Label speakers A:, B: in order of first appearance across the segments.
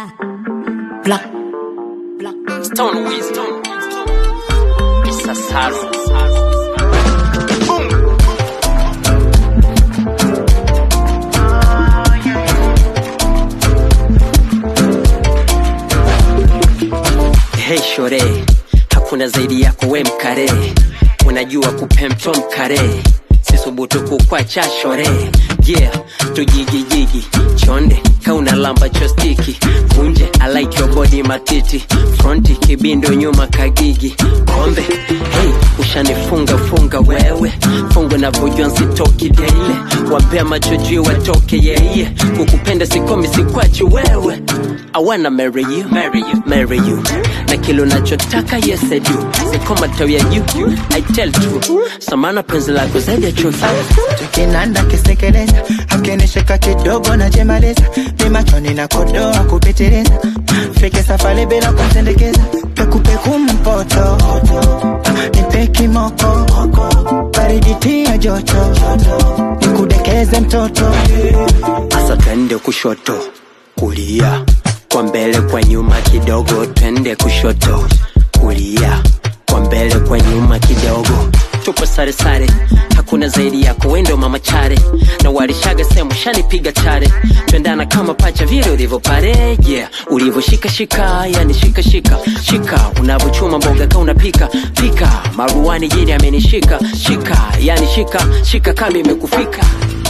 A: Black. Black.
B: Stone Wisdom. Sasaru. Hey shore, hakuna zaidi yako we mkare, unajua kupemto mkare, sisubutu kukwacha shore, yeah, tujigijigi chonde kauna lamba chostiki kunje I like your body matiti fronti kibindo nyuma kagigi kombe hey, ushanifunga funga wewe fungu navyojua nsitoki daile wapea macho juu watoke yeye kukupenda sikomi sikwachi wewe I wanna marry you, marry you, marry you. Na kilo nachotaka yes I do. Sikoma tawi ya juu, I tell true. Samana penzi lako zaidi ya chuki.
C: tukinanda kisekeleza akinishika kidogo na jemaliza ni machoni na kodoa kupitiliza fike safari bila kumsendekeza pekupeku mpoto nipe kimoko baridi tia joto nikudekeze mtoto
B: Asa twende kushoto, kulia, kwa mbele kwa nyuma kidogo, twende kushoto, kulia, kwa mbele kwa nyuma kidogo. Tupo sare sare, hakuna zaidi yako, wendo mama chare, na walishaga sehemu shanipiga chare, twendana kama pacha vile ulivyo pare, yeah, ulivyoshika shika, yani shika shika shika, unavyochuma mboga ka unapika pika, maruani jini amenishika shika, yani shika shika kama imekufika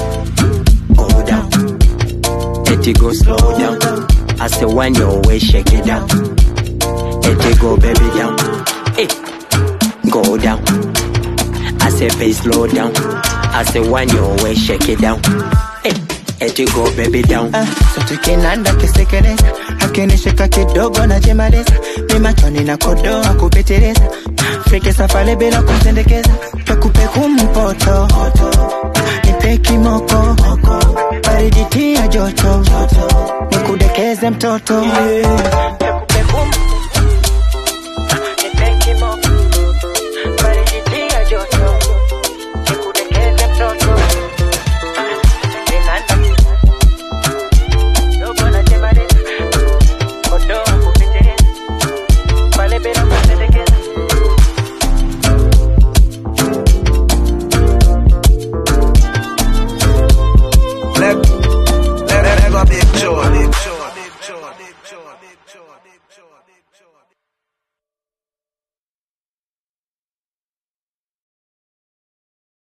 B: go down. Let it go slow down. I say when your way shake it down. Let it go baby down. Hey, go down. I say bass slow down. I say when your way shake it down. Hey, let it go baby down.
C: Ah, so tukinanda kisekeleza akinishika kidogo na jemaliza ni machoni na kodoa kupitiliza fike safari bila kumsendekeza pekupeku mpoto nipe kimoko baridi tia joto nikudekeze mtoto